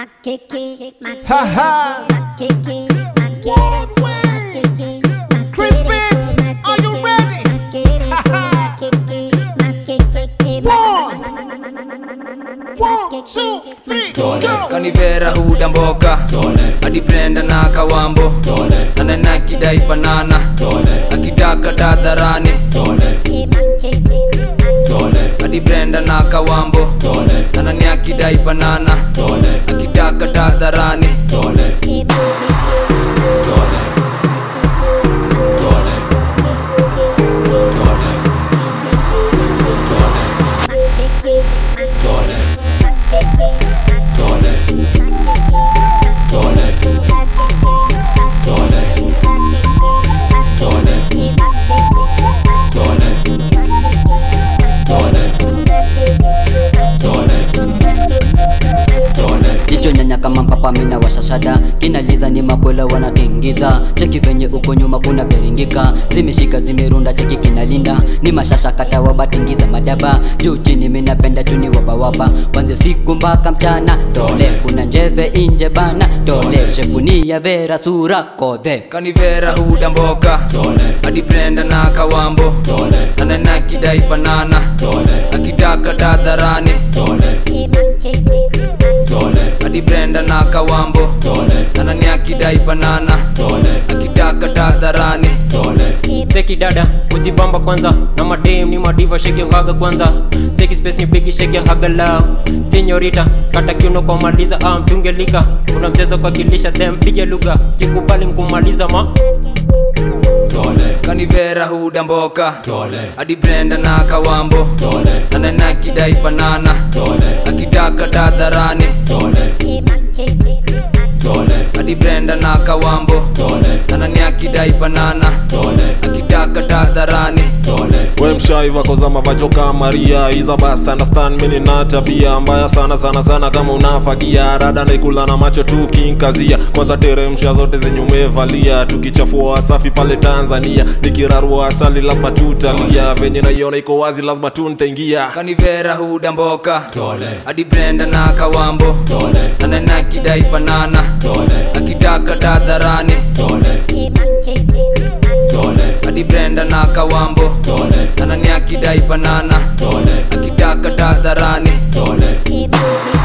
Ha ha. Chris Pitts, are you ready? One, two, three, go. kanivera huda mboka hadi brenda na kawambo ananakidai banana akitaka tadharani hadi brenda na kawambo anani akidai banana akitaka tadharani jicho nyanya kama mpapa mina washashada kinaliza ni makwela wanatingiza cheki venye uko nyuma kuna beringika zimeshika zimerunda cheki kinalinda ni mashasha kata wabatingiza madaba juu chini minapenda chuni wabawaba kwanze siku mpaka mchana tole kuna njeve inje bana tole shepunia vera sura kodhe kanivera huda mboka hadi brenda na kawambo ananakidai banana akitaka tadharani hadi brenda na kawambo anani akidai banana akitaka tadharani teki dada kujibamba kwanza na madem ni madiva sheke haga kwanza teki space ni bigi sheke haga lao senyorita kata kiuno kwa maliza ah, mtungelika una mchezo kwa kilisha them pige lugha kikubali nkumaliza ma kanivera huda mboka hadi brenda na kawambo ananakidai banana akitaka tadharani hadi brenda na kawambo anani akidai banana akitaka tadharani we mshaiva kozama vajoka maria iza basi understand mini na tabia mbaya sana sana sana kama unafagia rada naikula na macho tu kinkazia kwanza teremsha zote zenye umevalia tukichafua wasafi pale tanzania nikirarua asali lazima tutalia venye naiona iko wazi lazima tu ntaingia kanivera huda mboka hadi brenda na kawambo ananakidai banana akitaka tadharani hadi brenda na kawambo anani akidai banana akitaka tadharani